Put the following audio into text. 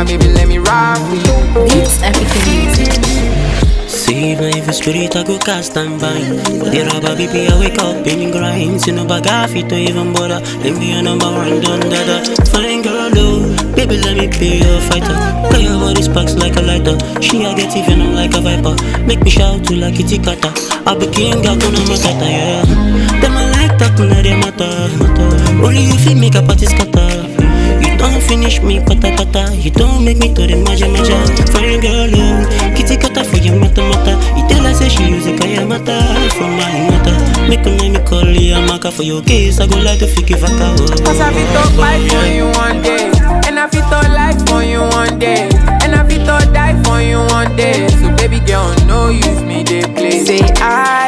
baby, let me ride for you. Beats African music. See even if it's spirit I go cast and bind But the rubber baby I wake up in grind See no bag off it to even bother Let me your number one done dada Fine girl oh Baby let me be your fighter Got your body sparks like a lighter She I get even I'm like a viper Make me shout to like kitty kata I be king I gonna matata yeah Them I like that now they matter Only you feel make a party scatter you don't finish me, pata pata. You don't make me to the maja maja. Fine girl, oh, kitty kata for your mata mata. You tell her say she use a kaya mata for my mata. Make a name call ya maka for your case. I go like to fiki vaka. Cause I fit to fight for you one day. And I fit to life for you one day. And I fit to die for you one day. So baby girl, no use me, they play. Say I